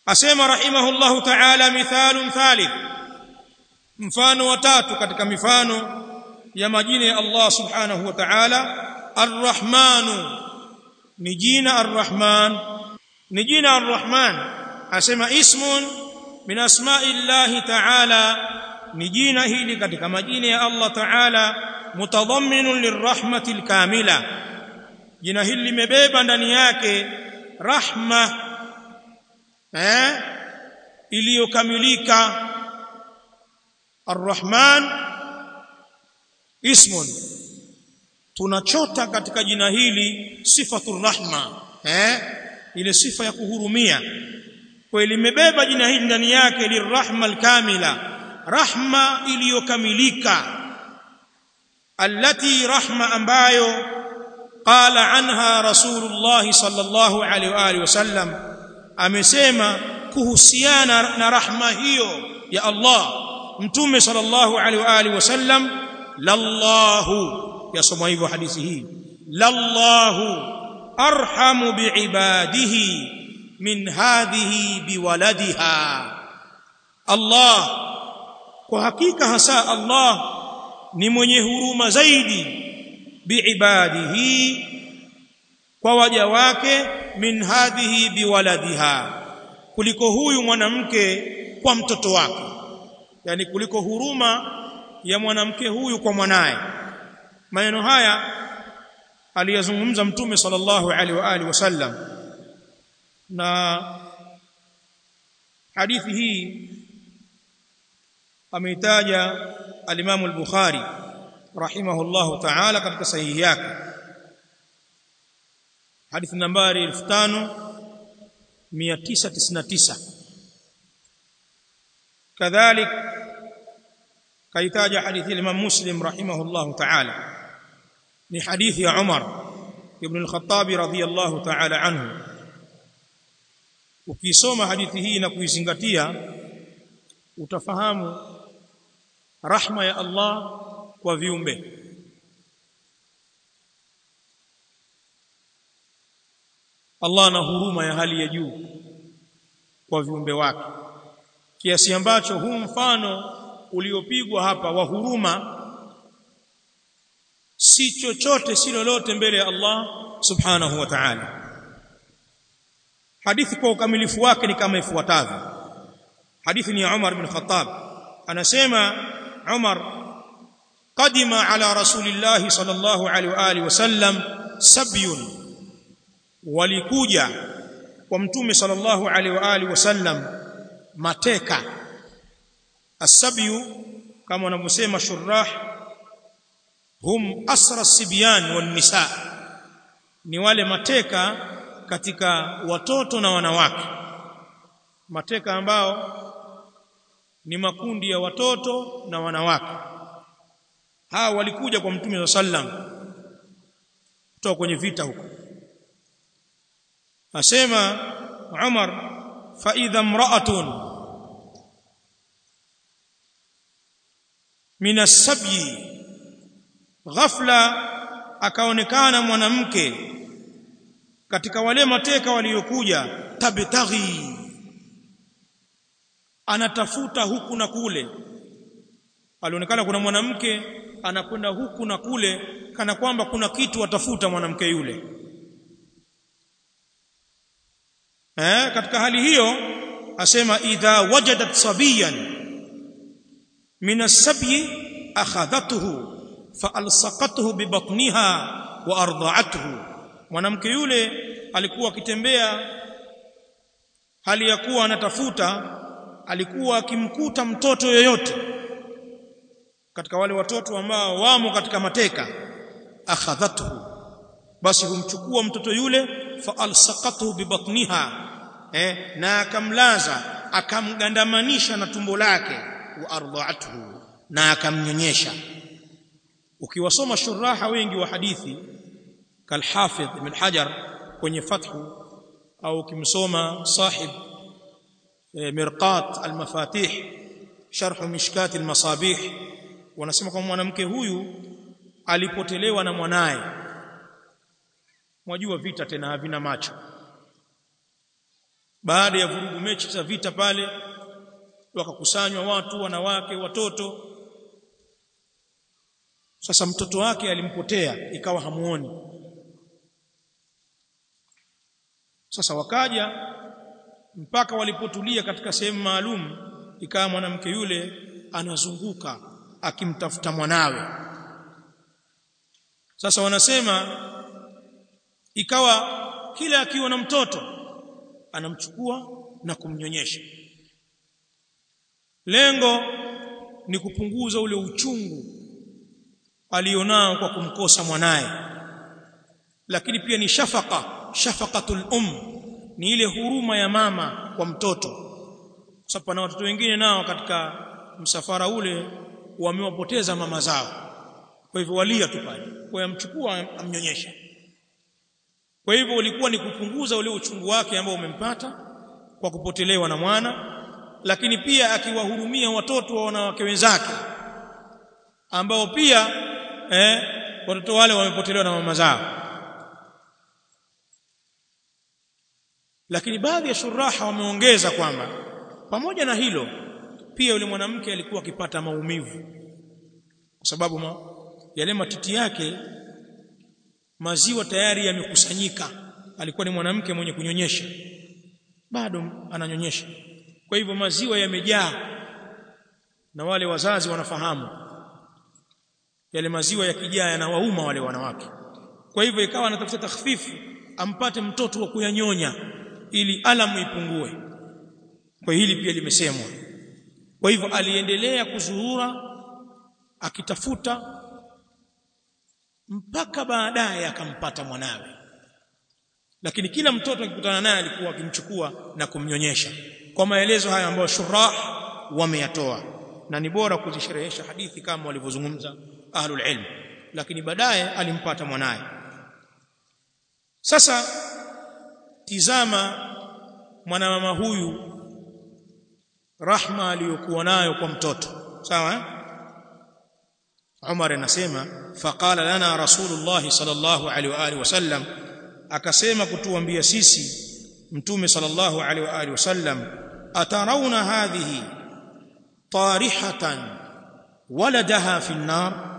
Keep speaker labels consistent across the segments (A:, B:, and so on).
A: asema rahimahullahu ta'ala mithalun thalith mfano wa tatu katika mifano ya majina ya Allah subhanahu wa ta'ala arrahmanu ni jina arrahman ni jina arrahman asema ismun min asma'illahi ta'ala ni jina hili katika majina ya Allah ta'ala mutadhamminun lirrahmatil kamila jina hili limebeba ndani yake rahma eh iliyokamilika arrahman ismun tunachota katika jina hili sifatur rahma eh ile sifa ya kuhurumia kwa limebeba jina hili ndani yake lirrahma alkamila rahma iliyokamilika allati rahma ambayo qala anha rasulullah sallallahu alaihi wa alihi wasallam amesema kuhusiana na rahma hiyo ya Allah mtume sallallahu alaihi wa alihi wasallam lallahu yasoma hivyo hadithi hii lallahu arhamu biibadihi min hadhihi biwaladiha Allah kwa hakika hasa Allah ni mwenye huruma zaidi biibadihi kwa waja wake min hadhihi biwaladiha kuliko huyu mwanamke kwa mtoto wake yani kuliko huruma ya mwanamke huyu kwa mwanaye maneno haya aliyazungumza mtume sallallahu alaihi wa alihi wasallam na hadithi hii ameitaja al-Imam al-Bukhari rahimahullahu ta'ala katika sahihi yake hadithi nambari 5999 kadhalik kaitaja hadithi al-Imam Muslim rahimahullahu ta'ala ni hadithi ya Umar ibn al-Khattab radhiyallahu ta'ala anhu ukisoma hadithi hii na kuizingatia utafahamu rahma ya Allah kwa viumbe Allah ana huruma ya hali ya juu kwa viumbe wake kiasi ambacho huu mfano uliopigwa hapa wa huruma si chochote si lolote mbele ya Allah subhanahu wa ta'ala hadithi kwa ukamilifu wake ni kama ifuatavyo hadithi ni ya Umar ibn Khattab anasema Umar qadima ala rasulillah sallallahu alaihi wa alihi wasallam sabyun walikuja kwa mtume sallallahu alaihi wa alihi wasallam mateka asabyu kama wanavyosema shurrah hum asra sibyan wan nisa ni wale mateka katika watoto na wanawake mateka ambao ni makundi ya watoto na wanawake hawa walikuja kwa mtume sallam kutoka kwenye vita huko asema Umar fa idha imra'atun min as-sabyi ghafla akaonekana mwanamke katika wale mateka waliokuja tabtaghi anatafuta huku na kule alionekana kuna mwanamke anakwenda huku na kule kana kwamba kuna kitu atafuta mwanamke yule eh katika hali hiyo asema idha wajadat sabiyan min as-sabyi akhadhatuhu faalsaqatuhu bibatniha wa arda'atuhu mwanamke yule alikuwa akitembea hali ya kuwa anatafuta alikuwa akimkuta mtoto yoyote katika wale watoto ambao wamo katika mateka akhadhatuhu basi humchukua mtoto yule faalsaqatuhu bibatniha eh, na akamlaza akamgandamanisha na tumbo lake wa arda'atuhu na akamnyonyesha ukiwasoma shuraha wengi wa hadithi kalhafidh ibn hajar kwenye fathu au ukimsoma sahib mirqat almafatih sharh mishkat almasabih wanasema kwamba mwanamke huyu alipotelewa na mwanaye mwajua vita tena havina macho baada ya vurugu mechi za vita pale wakakusanywa watu wanawake watoto sasa mtoto wake alimpotea ikawa hamuoni sasa wakaja mpaka walipotulia katika sehemu maalum ikawa mwanamke yule anazunguka akimtafuta mwanawe sasa wanasema ikawa kila akiwa na mtoto anamchukua na kumnyonyesha lengo ni kupunguza ule uchungu alionao kwa kumkosa mwanaye lakini pia ni shafaka shafaqatul um ni ile huruma ya mama kwa mtoto kwa sababu pana watoto wengine nao katika msafara ule wamewapoteza mama zao kwa hivyo walia tu pale kwa yamchukua amnyonyesha kwa hivyo ulikuwa ni kupunguza ule uchungu wake ambao umempata kwa kupotelewa na mwana lakini pia akiwahurumia watoto wa wanawake wenzake ambao pia eh, watoto wale wamepotelewa na mama zao lakini baadhi ya shuraha wameongeza kwamba pamoja na hilo pia yule mwanamke alikuwa akipata maumivu kwa sababu ma, yale matiti yake maziwa tayari yamekusanyika alikuwa ni mwanamke mwenye kunyonyesha bado ananyonyesha kwa hivyo maziwa yamejaa na wale wazazi wanafahamu yale maziwa yakijaa yanawauma wale wanawake kwa hivyo ikawa anatafuta takhfifu ampate mtoto wa kuyanyonya ili alamu ipungue kwa hili pia limesemwa kwa hivyo aliendelea kuzuhura akitafuta mpaka baadaye akampata mwanawe lakini kila mtoto akikutana naye alikuwa akimchukua na kumnyonyesha kwa maelezo haya ambayo shurah wameyatoa na ni bora kuzisherehesha hadithi kama walivyozungumza ahlul ilm lakini baadaye alimpata mwanaye sasa tizama mwanamama huyu rahma aliyokuwa nayo kwa mtoto sawa Umar anasema faqala lana rasulullah sallallahu alaihi wa alihi wasallam akasema kutuambia sisi mtume sallallahu alaihi wa alihi wasallam atarawna hadhihi tarihatan waladaha fi an-nar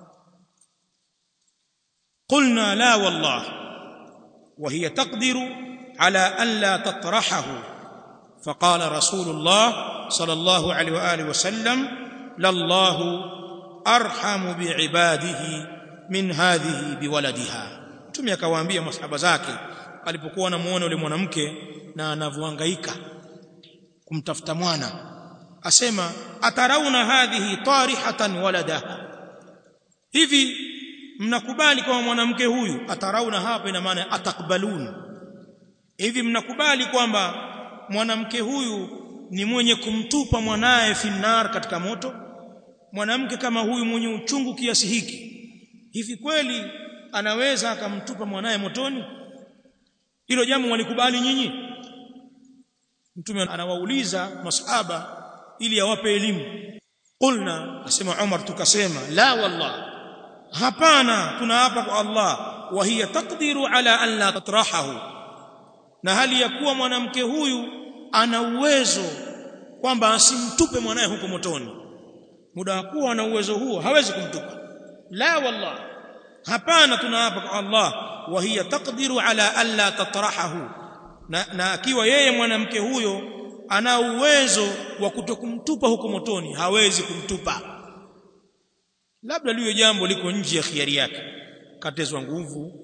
A: قلنا لا والله وهي تقدر على ألا تطرحه فقال رسول الله صلى الله عليه وآله وسلم لله أرحم بعباده من هذه بولدها mtume akawaambia masahaba zake alipokuwa anamuona yule mwanamke na anavyohangaika kumtafuta mwana asema atarauna hadhihi tarihatan waladaha hivi mnakubali kama mwanamke huyu atarauna hapa ina maana atakbalun hivi mnakubali kwamba mwanamke huyu ni mwenye kumtupa mwanaye finnar katika moto mwanamke kama huyu mwenye uchungu kiasi hiki hivi kweli anaweza akamtupa mwanaye motoni hilo jambo walikubali nyinyi mtume anawauliza masahaba ili awape elimu qulna asema Umar tukasema la wallah hapana tunaapa kwa Allah wa hiya taqdiru ala an la tatrahahu na hali ya kuwa mwanamke huyu ana uwezo kwamba asimtupe mwanae huko motoni muda wa kuwa ana uwezo huo hawezi kumtupa la wallah hapana tunaapa kwa Allah wa hiya taqdiru ala an la tatrahahu na, na akiwa yeye mwanamke huyo ana uwezo wa kutokumtupa huko motoni hawezi kumtupa labda liyo jambo liko nje ya khiari yake katezwa nguvu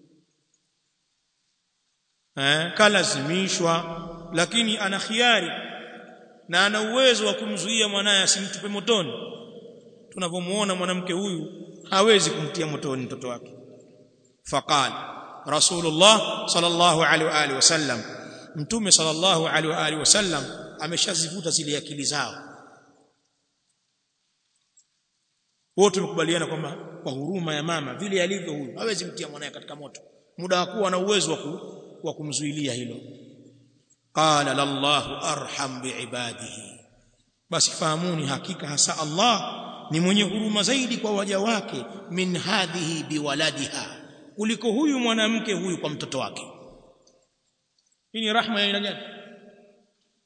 A: eh kalazimishwa lakini ana khiari na ana uwezo wa kumzuia mwanaye asimtupe motoni tunavyomuona mwanamke huyu hawezi kumtia motoni mtoto wake faqala rasulullah sallallahu alaihi wa alihi wasallam mtume sallallahu alaihi wa alihi wasallam ameshazivuta zile akili zao wote tumekubaliana kwamba kwa huruma ya mama vile alivyo huyu hawezi mtia mwanae katika moto muda wa kuwa na uwezo wa kumzuilia hilo qala lallahu arham biibadihi basi fahamuni hakika hasa Allah ni mwenye huruma zaidi kwa waja wake min hadhihi biwaladiha kuliko huyu mwanamke huyu kwa mtoto wake hii ni rahma ya aina gani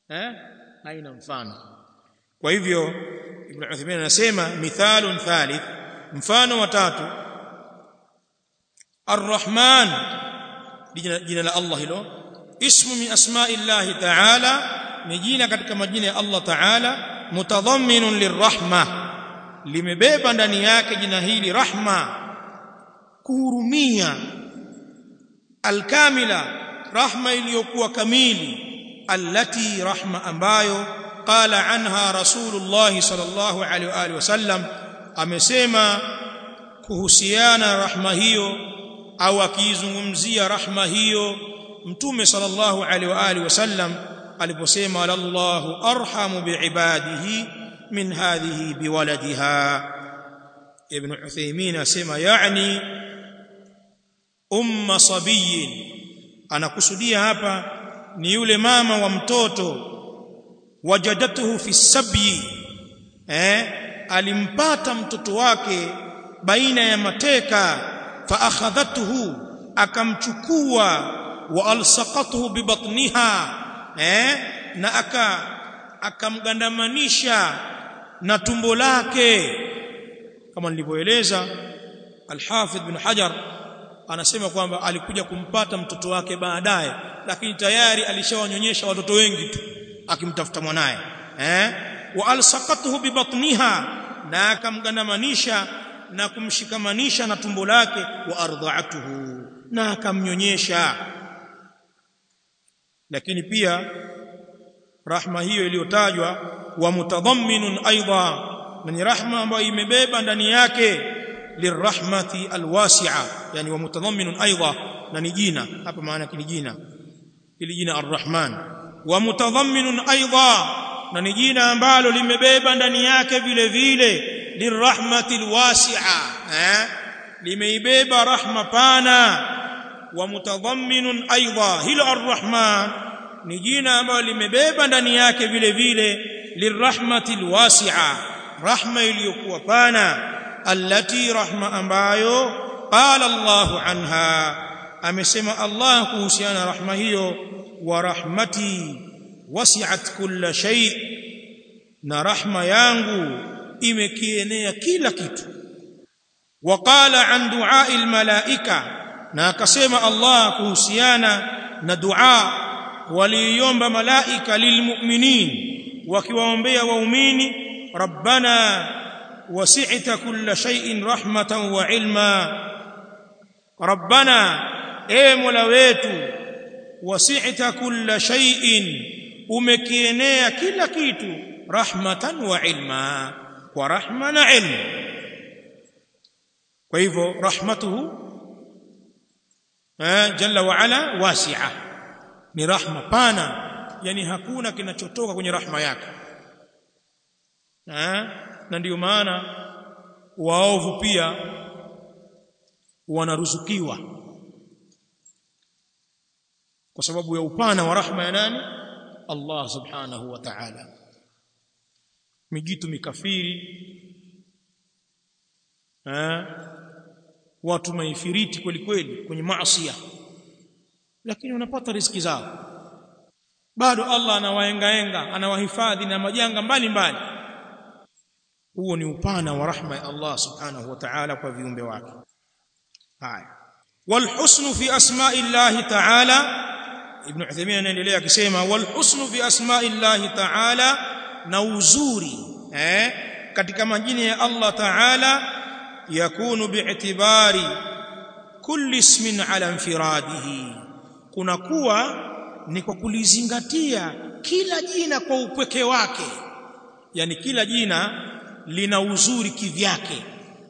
A: eh haina mfano kwa hivyo ibn Uthaymeen anasema mithalun thalith mfano wa tatu Ar-Rahman jina la Allah hilo ismu min asma'illahi ta'ala ni jina katika majina ya Allah ta'ala mutadhamminun lirrahma limebeba ndani yake jina hili rahma kuhurumia alkamila rahma iliyokuwa kamili allati rahma ambayo qala anha rasulullah sallallahu alaihi wa alihi wasallam amesema kuhusiana rahma hiyo au akiizungumzia rahma hiyo mtume sallallahu alaihi wa alihi wasallam aliposema Allahu arhamu biibadihi min hadhihi biwaladiha ibn Uthaymeen asema yani umma sabiyin anakusudia hapa ni yule mama wa mtoto wajadatuhu fi sabyi eh alimpata mtoto wake baina ya mateka fa akhadhatuhu akamchukua wa alsaqatuhu bi batniha eh na aka akamgandamanisha na tumbo lake kama nilivyoeleza al-Hafidh bin Hajar anasema kwamba alikuja kumpata mtoto wake baadaye lakini tayari alishawanyonyesha watoto wengi tu akimtafuta mwanaye eh wa alsaqatuhu bi batniha na akamgandamanisha na kumshikamanisha na tumbo lake wa ardha'atuhu na akamnyonyesha lakini pia rahma hiyo iliyotajwa wa mutadhamminun aidha na ni rahma ambayo imebeba ndani yake lirahmati alwasi'a yani wa mutadhamminun aidha na ni jina hapa maana ni jina ili jina arrahman wa mutadhamminun aidha na ni jina ambalo limebeba ndani yake vile vile lirahmati alwasi'a eh limeibeba rahma pana wa mutadhamminun aidha hilo arrahman ni jina ambalo limebeba ndani yake vile vile lirahmati alwasi'a rahma iliyokuwa pana allati rahma ambayo qala Allah anha amesema Allah kuhusiana rahma hiyo wa rahmati wasi'at kulla shay na rahma yangu imekienea kila kitu waqala an du'a'i almalaika na akasema Allah kuhusiana na dua waliomba malaika lilmu'minin wakiwaombea waumini rabbana wasi'ta kulla shay'in rahmatan wa ilma rabbana e mola wetu wasi'ta kulla shay'in umekienea kila kitu rahmatan wa ilma kwa rahma na ilmu kwa hivyo rahmatuhu eh jalla wa ala wasi'a ni rahma pana yani hakuna kinachotoka kwenye rahma yake eh na ndiyo maana waovu pia wanaruzukiwa kwa sababu ya upana wa rahma ya nani Allah subhanahu wa ta'ala mijitu mikafiri eh watu maifiriti kweli kweli kwenye maasi lakini wanapata riziki zao bado Allah anawaengaenga anawahifadhi na majanga mbalimbali huo ni upana wa rahma ya Allah subhanahu wa ta'ala kwa viumbe wake haya والحسن في اسماء الله تعالى ابن عثيمين anaendelea akisema والحسن في اسماء الله تعالى na uzuri eh katika majina ya Allah ta'ala yakunu bi'tibari kulli ismin ala infiradihi kuna kuwa ni kwa kulizingatia kila jina kwa upweke wake yani kila jina lina uzuri kivyake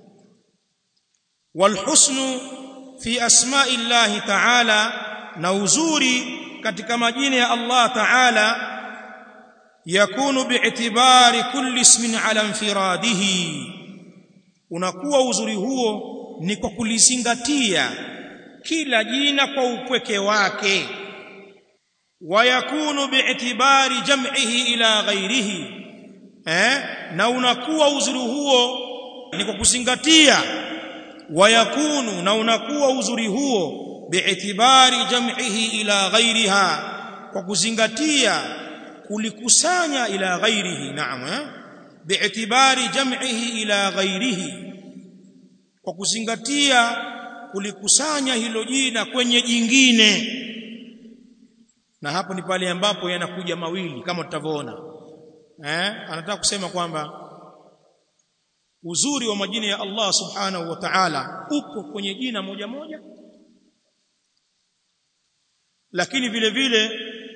A: walhusnu fi asma'i llahi ta'ala na uzuri katika majina ya Allah ta'ala yakunu bi'tibari kulli ismin ala infiradihi unakuwa uzuri huo ni kwa kulizingatia kila jina kwa upweke wake wayakunu bi'tibari jam'ihi ila ghairihi eh na unakuwa uzuri huo ni kwa kuzingatia wayakunu na unakuwa uzuri huo bi'tibari jam'ihi ila ghairiha kwa kuzingatia kulikusanya ila ghairihi naam eh? bi'tibari jam'ihi ila ghairihi kwa kuzingatia kulikusanya hilo jina kwenye jingine na hapo ni pale ambapo yanakuja mawili kama tutavyoona eh anataka kusema kwamba uzuri wa majina ya Allah subhanahu wa ta'ala upo kwenye jina moja moja lakini vile vile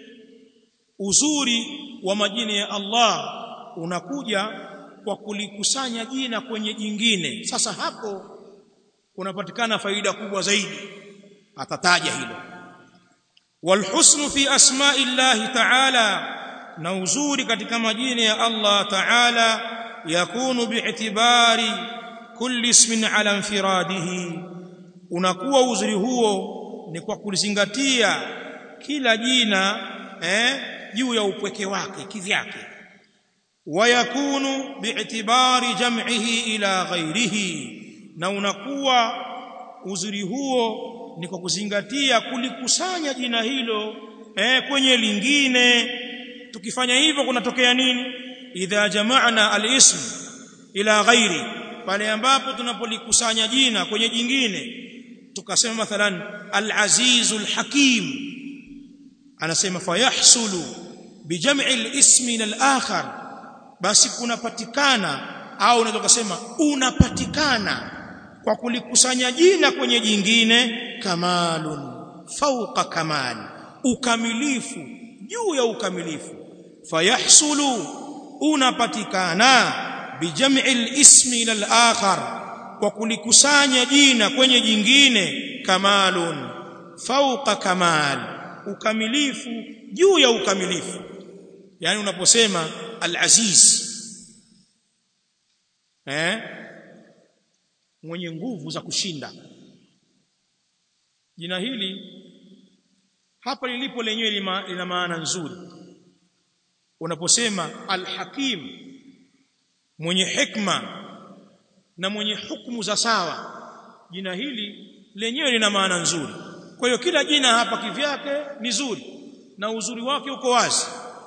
A: uzuri wa majina ya Allah unakuja kwa kulikusanya jina kwenye jingine sasa hapo kunapatikana faida kubwa zaidi atataja hilo walhusnu fi asma'i Allah ta'ala na uzuri katika majina ya Allah ta'ala yakunu bi'tibari kulli ismin ala infiradihi unakuwa uzuri huo ni kwa kulizingatia kila jina eh juu ya upweke wake kivyake wayakunu bi'tibari jam'ihi ila ghairihi na unakuwa uzuri huo ni kwa kuzingatia kulikusanya jina hilo eh kwenye lingine tukifanya hivyo kunatokea nini idha jama'na al-ism ila ghairi pale ambapo tunapolikusanya jina kwenye jingine tukasema mathalan al-azizul hakim anasema fayahsulu bijam'i al-ismi ila al-akhar basi kunapatikana au unaweza kusema unapatikana kwa kulikusanya jina kwenye jingine kamalun fauqa kamal ukamilifu juu ya ukamilifu fayahsulu unapatikana bijam'i al-ismi ila al-akhar kwa kulikusanya jina kwenye jingine kamalun fauqa kamal ukamilifu juu ya ukamilifu yani unaposema al-aziz eh mwenye nguvu za kushinda jina hili hapa lilipo lenyewe lina maana nzuri unaposema al-hakim mwenye hikma na mwenye hukumu za sawa jina hili lenyewe lina maana nzuri kwa hiyo kila jina hapa kivyake ni zuri na uzuri wake uko wazi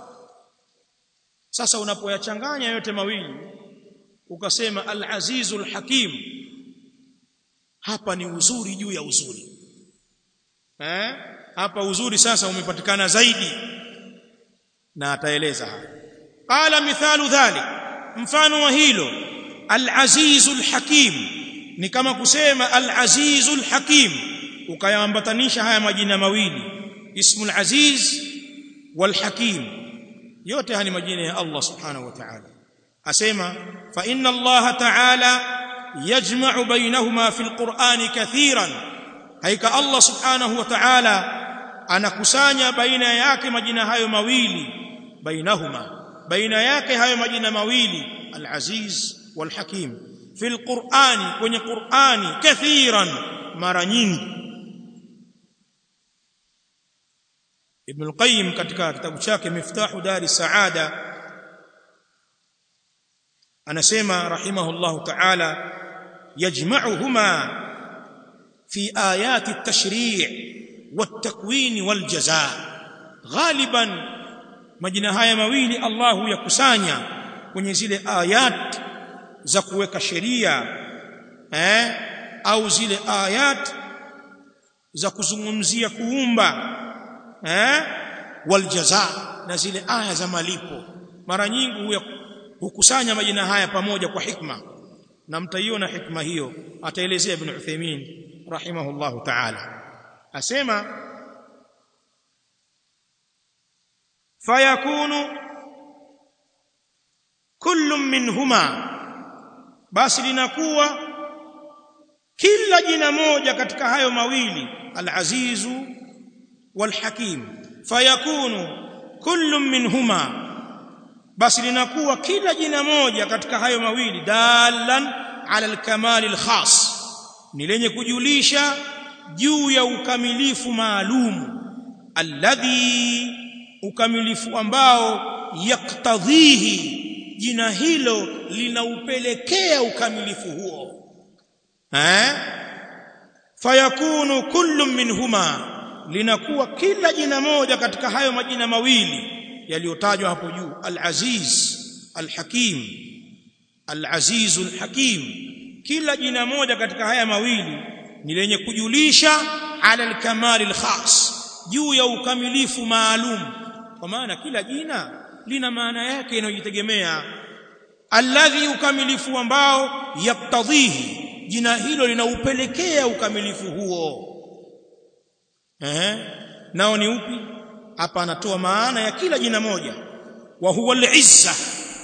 A: sasa unapoyachanganya yote mawili ukasema al-azizul hakim hapa ni uzuri juu ya uzuri eh hapa uzuri sasa umepatikana zaidi na ataeleza hapa qala mithalu dhalik mfano wa hilo al-azizul hakim ni kama kusema al-azizul hakim ukayaambatanisha haya majina mawili ismul aziz wal hakim yote haya ni majina ya Allah subhanahu wa ta'ala asema fa inna Allah ta'ala yajma'u bainahuma fil qur'ani kathiran haika Allah subhanahu wa ta'ala anakusanya baina yake majina hayo mawili bainahuma baina yake hayo majina mawili al-aziz wal hakim fil qur'ani kwenye qur'ani kathiran mara nyingi Ibn al-Qayyim katika kitabu chake Miftahu Dari Saada anasema rahimahullahu ta'ala yajma'uhuma fi ayati at-tashri' wat-takwin wal-jazaa ghaliban majina haya mawili Allahu yakusanya kwenye zile ayat za kuweka sheria eh au zile ayat za kuzungumzia kuumba eh waljaza na zile aya za malipo mara nyingi hukusanya majina haya pamoja kwa hikma na mtaiona hikma hiyo ataelezea ibn Uthaymeen rahimahullahu ta'ala asema fayakunu kullu minhuma basi linakuwa kila jina moja katika hayo mawili al-azizu wal-hakim fayakunu kullu minhuma basi linakuwa kila jina moja katika hayo mawili dalan ala al-kamal al-khas ni lenye kujulisha juu ya ukamilifu maalum alladhi ukamilifu ambao yaktadhihi jina hilo linaupelekea ukamilifu huo eh fayakunu kullu minhuma linakuwa kila jina moja katika hayo majina mawili yaliyotajwa hapo juu al-aziz al-hakim al-aziz al-hakim kila jina moja katika haya mawili ni lenye kujulisha ala al-kamal al-khas juu ya ukamilifu maalum kwa maana kila jina lina maana yake inayojitegemea alladhi ukamilifu ambao yaktadhihi jina hilo linaupelekea ukamilifu huo eh nao ni upi hapa anatoa maana ya kila jina moja wa huwa al-izza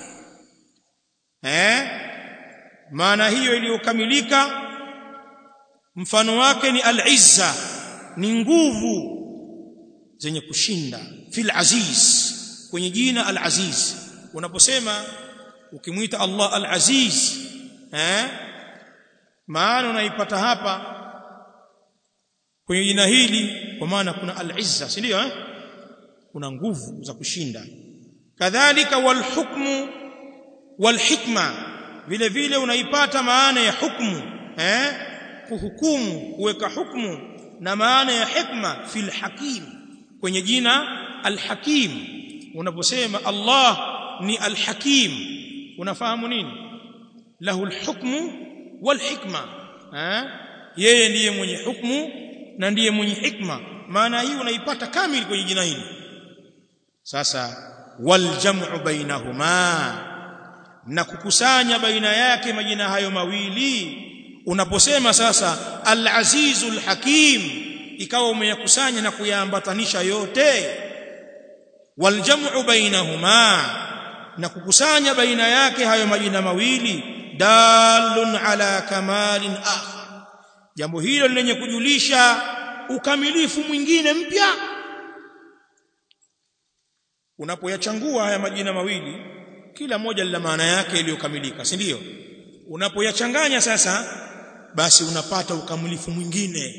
A: eh maana hiyo iliyokamilika mfano wake ni al-izza ni nguvu zenye kushinda fil aziz kwenye jina al-aziz unaposema ukimwita Allah al-aziz eh maana unaipata hapa kwenye jina hili kwa maana kuna al-izza si ndio eh kuna nguvu za kushinda kadhalika wal hukmu wal hikma vile vile unaipata maana ya hukmu eh kuhukumu kuweka hukmu na maana ya hikma fil hakim kwenye jina al-hakim unaposema Allah ni al-hakim unafahamu nini lahu al-hukmu wal hikma eh yeye ndiye mwenye hukmu na ndiye mwenye hikma maana hii unaipata kamili kwenye jina hili sasa wal jam'u bainahuma na kukusanya baina yake majina hayo mawili unaposema sasa al-azizul hakim ikawa umeyakusanya na kuyaambatanisha yote wal jam'u bainahuma na kukusanya baina yake hayo majina mawili dalun ala kamalin akhar jambo hilo lenye kujulisha ukamilifu mwingine mpya unapoyachangua haya majina mawili kila moja lina maana yake iliyokamilika si ndio unapoyachanganya sasa basi unapata ukamilifu mwingine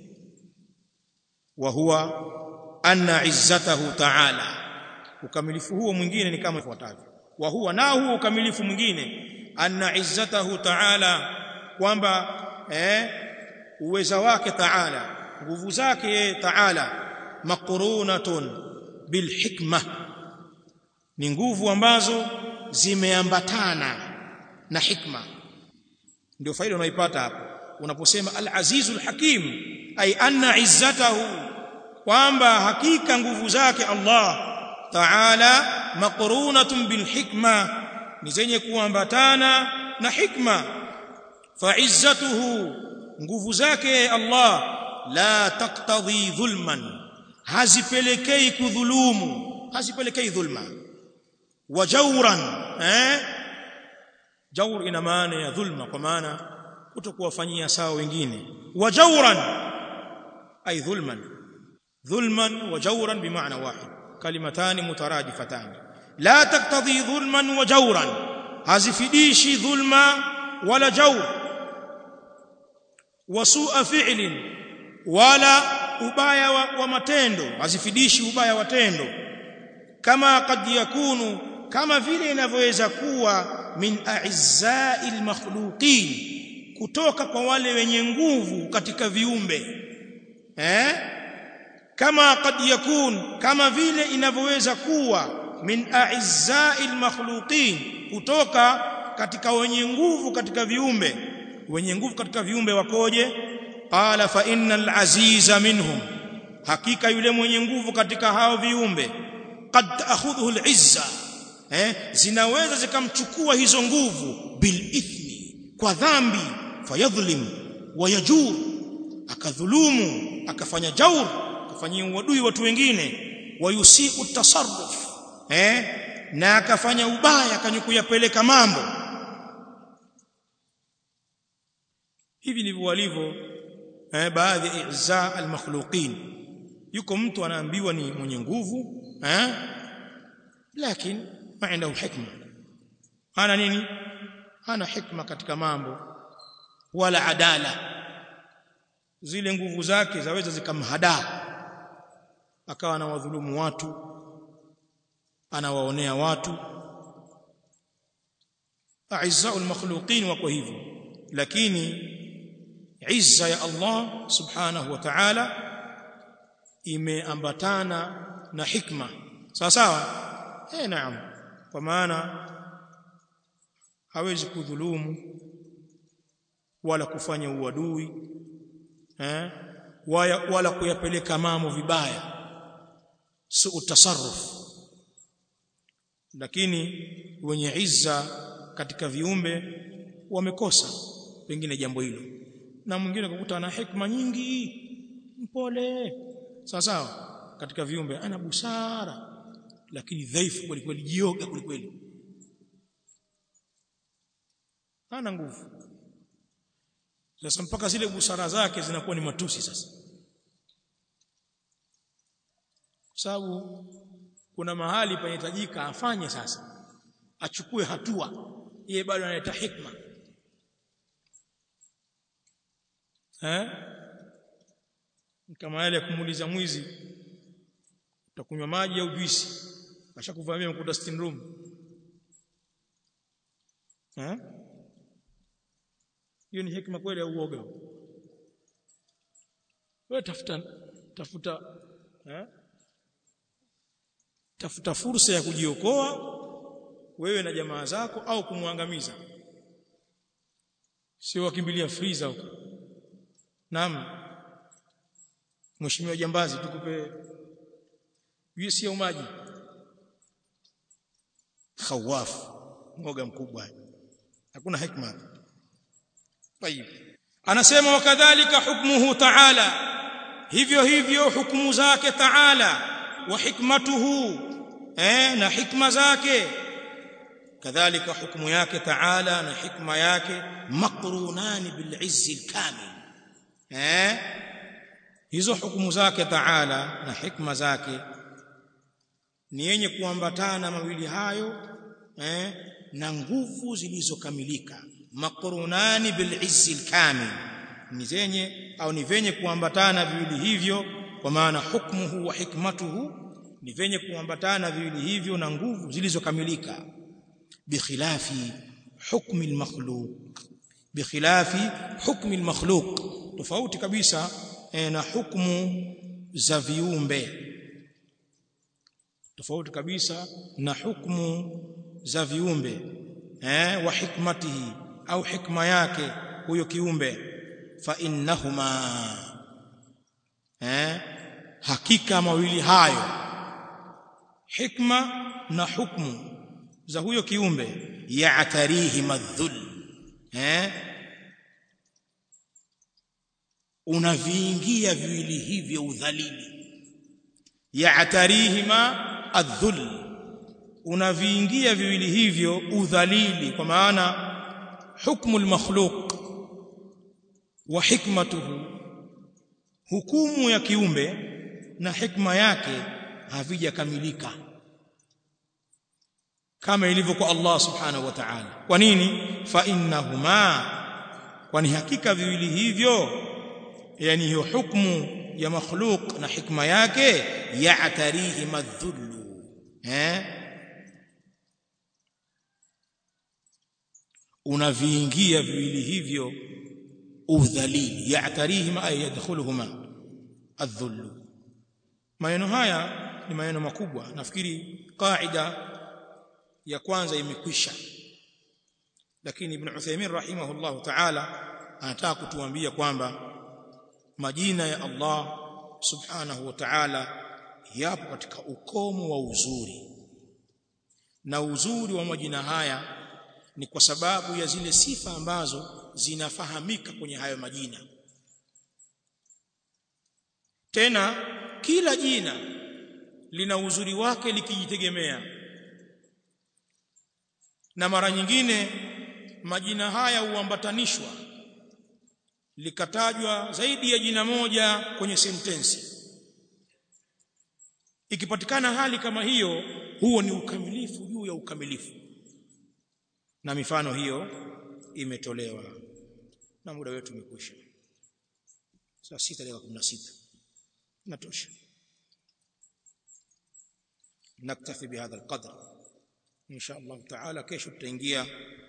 A: wa huwa anna izzatahu ta'ala ukamilifu huo mwingine ni kama ifuatavyo wa huwa na huo ukamilifu mwingine anna izzatahu ta'ala kwamba eh uweza wake ta'ala nguvu zake ta'ala maqrunatun bil hikma ni nguvu ambazo zimeambatana na hikma ndio faida unaipata hapo unaposema al-azizul hakim ay anna izzatahu kwamba hakika nguvu zake Allah ta'ala maqrunatun bil hikma ni zenye kuambatana na hikma fa izzatuhu nguvu zake Allah la taqtadhi dhulman hazipelekei kudhulumu hazipelekei dhulma wa jawran eh jawr ina maana ya dhulma kwa maana kutokuwafanyia sawa wengine wa jawran ay dhulman dhulman wa jawran bimaana wahid kalimatani mutaradifatani la taktadhi dhulman wa jawran hazifidishi dhulma wala jawr wa su'a fi'lin wala ubaya wa, wa matendo hazifidishi ubaya wa tendo kama kad yakunu kama vile inavyoweza kuwa min a'izza'il makhluqin kutoka kwa wale wenye nguvu katika viumbe eh kama kad yakun kama vile inavyoweza kuwa min a'izza'il makhluqin kutoka katika wenye nguvu katika viumbe wenye nguvu katika viumbe wakoje qala fa innal aziza minhum hakika yule mwenye nguvu katika hao viumbe qad ta'khudhuhu al-izza eh zinaweza zikamchukua hizo nguvu bil ithmi kwa dhambi fayadhlim wayajur akadhulumu akafanya jaur akafanyia uadui watu wengine wayusiu tasarruf eh na akafanya ubaya akanyukuyapeleka mambo hivi ndivyo walivyo eh baadhi ya izza al-makhluqin yuko mtu anaambiwa ni mwenye nguvu eh lakini ma عنده hikma ana nini hana hikma katika mambo wala adala zile nguvu zake zaweza zikamhadaa akawa anawadhulumu watu anawaonea watu a'izza'ul makhluqin wako hivyo lakini izza ya Allah subhanahu wa ta'ala imeambatana na hikma sawa sawa eh naam kwa maana hawezi kudhulumu wala kufanya uadui eh wala, wala kuyapeleka mambo vibaya su tasarruf lakini wenye izza katika viumbe wamekosa pengine jambo hilo na mwingine kukuta ana hikma nyingi mpole sawa sawa katika viumbe ana busara lakini dhaifu kweli kweli jioga kweli kweli hana nguvu sasa mpaka zile busara zake zinakuwa ni matusi sasa kwa sababu kuna mahali panahitajika afanye sasa achukue hatua yeye bado analeta hikma eh kama yale kumuuliza mwizi utakunywa maji au juisi ashakuvamia mkuta sitting room eh hiyo ni hikma kweli au uoga wewe tafuta tafuta eh tafuta fursa ya kujiokoa wewe na jamaa zako au kumwangamiza sio wakimbilia freezer huko naam mheshimiwa jambazi tukupe juisi ya maji khawaf mwoga mkubwa hakuna hikma طيب anasema wakadhalika hukmuhu ta'ala hivyo hivyo hukumu zake ta'ala wa hikmatuhu eh na hikma zake kadhalika hukumu yake ta'ala na hikma yake maqrunani bil izzi al kamil eh hizo hukumu zake ta'ala na hikma zake ni yenye kuambatana mawili hayo eh na nguvu zilizokamilika maqrunani bil izzi al kamil ni zenye au ni venye kuambatana viwili hivyo kwa maana hukmuhu wa hikmatuhu ni venye kuambatana viwili hivyo na nguvu zilizokamilika bikhilafi hukmi al-makhluq bikhilafi hukmi al-makhluq tofauti kabisa eh, na hukumu za viumbe tofauti kabisa na hukumu za viumbe eh, wa hikmatihi au hikma yake huyo kiumbe fa innahuma eh, hakika mawili hayo hikma na hukmu za huyo kiumbe ya'tarihi madhul eh unaviingia viwili hivyo udhalili ya'tarihima adhul unaviingia viwili hivyo udhalili kwa maana hukmu almakhluq wa hikmatuhu hukumu ya kiumbe na hikma yake havijakamilika kama ilivyo kwa Allah subhanahu wa ta'ala kwa nini fa innahuma kwani hakika viwili hivyo yani hiyo hukumu ya makhluq na hikma yake ya'tarihi madhullu eh unaviingia viwili hivyo udhalili ya'tarihima ay yadkhuluhuma adhullu maneno haya ni maneno makubwa nafikiri qaida ya kwanza imekwisha lakini ibn Uthaymeen rahimahullahu ta'ala anataka kutuambia kwamba majina ya Allah subhanahu wa ta'ala yapo katika ukomo wa uzuri na uzuri wa majina haya ni kwa sababu ya zile sifa ambazo zinafahamika kwenye hayo majina tena kila jina lina uzuri wake likijitegemea na mara nyingine majina haya huambatanishwa likatajwa zaidi ya jina moja kwenye sentensi ikipatikana hali kama hiyo huo ni ukamilifu juu ya ukamilifu na mifano hiyo imetolewa na muda wetu umekwisha saa 6 dakika 16 natosha naktafi bihadha alqadr ان شاء الله تعالى kesho tutaingia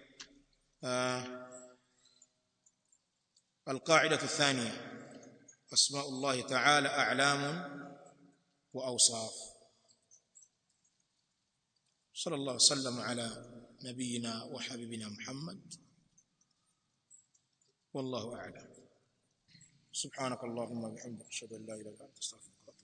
A: القاعده الثانيه اسماء الله تعالى اعلام واوصاف صلى الله وسلم على نبينا وحبيبنا محمد والله اعلم سبحانك اللهم وبحمدك اشهد ان لا اله الا انت استغفرك